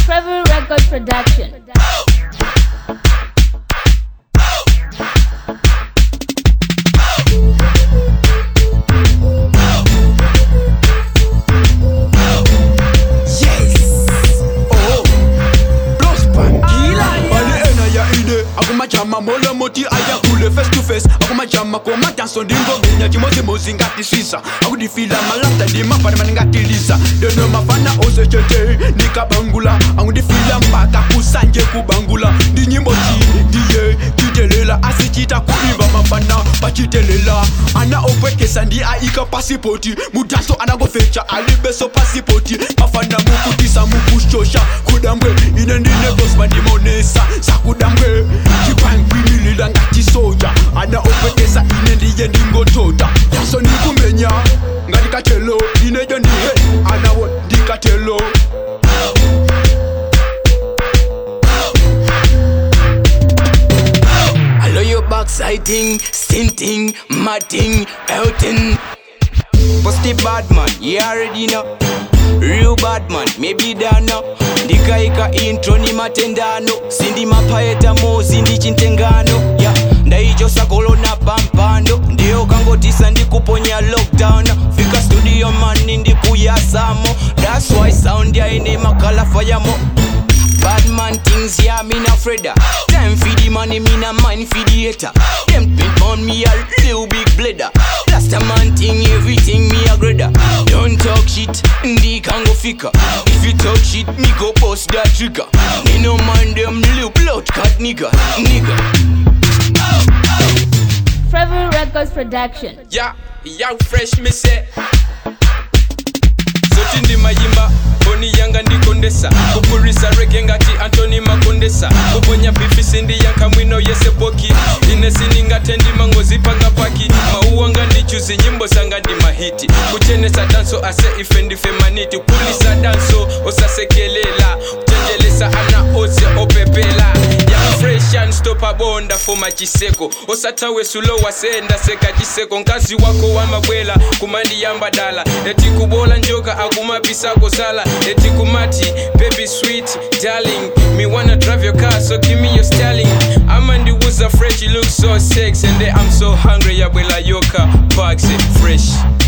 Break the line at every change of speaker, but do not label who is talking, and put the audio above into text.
Trevor Records Production.
akumajama molo moti ayakule face to face akumajama komatanso ndingomenya chimozimozi ngatisisa akudifila malasta ndimafana maningatilisa deno mafana osechete nikabangula akundifila mpaka kusanje kubangula ndinyimbo chi ndiye chitelela asichita kuimba mafana pachitelela ana okwekesa ndi aika pasipoti mudanso anangofecha alibeso pasipoti mafana mukutisa mukushosha kudambwe ine ndine bosma ndimonesa sakudambwe chikwangwimilila ngati soja ana okwekesa ine ndiye ndingotota yaso ndikumenya ngati katelo inejo ndihe anawo ndikatelo
I love your backside thing, stinting, mad thing, outing. What's the bad man? You already know. Real bad man, maybe don't know. ndikaika intro ni matendano sindi mapaeta mozi ndi chintengano ya ndaicho sakolo na pampando ndiyo kangotisa ndikuponya lockdown fika studio mani ndikuyasamo that's why sound yaine makalafa yamo Bad man things, yeah, me not afraid of. Time for the money, me not mind for the hater. Them pimp on me a little big blader. Last a man thing, everything me a grader. Don't talk shit, ndi can go fika. If you talk shit, me go bust that trigger. Me no mind them little blood cut nigga, nigga.
Trevor Records Production.
ya young fresh me say zoti ndi mayimba boni yanga ndikondesa kupurisa rege ngati antoni makondesa kuponya bifisi ndi yanka mwino yese poki ine siningate ndimangozipanga paki mauwa nga ndichuzi nyimbo zanga ndi mahiti kuchenesa danso ase ife ndife maniti kulisa danso osasekelela kuchenjelesa ana ose opepela young fresh and stop abonda foma chiseko osatawe sulo wasenda seka chiseko nkazi wako wamabwela kumandiyamba dala eti kubola njoka akumapisako sala eti kumati baby sweet darling me wanna drive your car so give me your styling amandiwuza fresh you look so sexy and then i'm so hungry yabwela yoka parks fresh